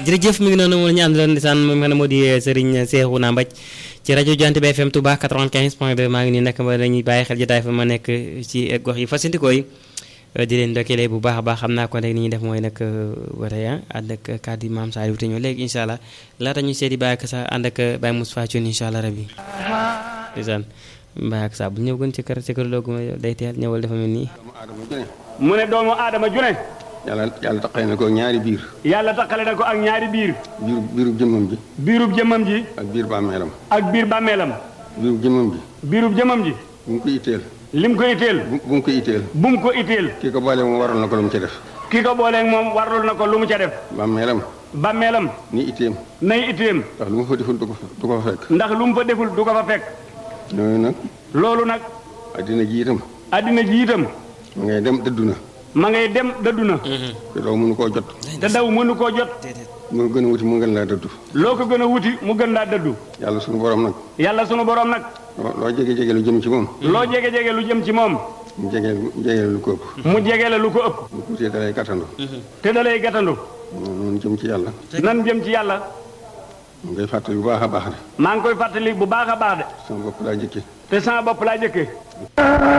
jërëjëf mi ngi noonu moom la ñu àndaloon ndeysaan moom nga xam ne moo di Serigne Cheikhouna Mbaj ci rajo Jant bi FM Touba 95 point 2 maa ngi nii nag ma dañuy bàyyi xel jotaay fa ma nekk ci gox yi fasantikoo yi di leen ndokkelee bu baax a baax xam naa ko rek ni ñuy def mooy nag wara ya ànd ak kàddu yi maam Saliou te ñëw léegi incha allah laata ñu seeti bàyyi ak sa ànd ak Baye Moustapha Thioune incha allah rabi ndeysaan bàyyi ak sa bu ñëw gën ci kër ci kër loogu ma day teel ñëwal dafa mel nii mu ne doomu aadama june yàlla yàlla taqale na ko ñaari biir yàlla taqale na ko ak ñaari biir biir biirub jëmmam ji biirub jëmmam ji ak biir bàmmeelam ak biir bàmmeelam biirub jëmmam ji biirub jëmmam ji bu mu ko itteel lim ko itteel bu bu mu ko itteel bu mu ko itteel kii ko boole moom waral na ko lu mu ci def ki ko booleeg moom warlul na ko lu mu ca def bàmmeelam bàmmeelam ni itteem nay itteem ndax lu mu fa deful du ko fa du ko fa fekk ndax lu mu fa deful du ko fa fekk ñooñu nag loolu nag addina ji itam addina ji itam ma ngay dem dëddu na ma ngay dem dëddu na te doo mënu koo jot te daw mënu koo jot mu gën a wuti mu gën laa dëddu loo ko gën a wuti mu gën laa dëddu yàlla suñu borom nag yàlla sunu borom nag loo loo jege-jege lu jëm ci moom loo jege-jege lu jëm ci moom mu jege jege lu ko ëpp mu jege la lu ko ëpp bu tuutee dalay gàttandu te da lay gàttandu noonu jëm ci yàlla nan jëm ci yàlla mu ngay fàttali bu baax a baax de maa ngi koy fàttali bu baax a baax de sama bopp laa jëkke te sama bopp laa jëkkee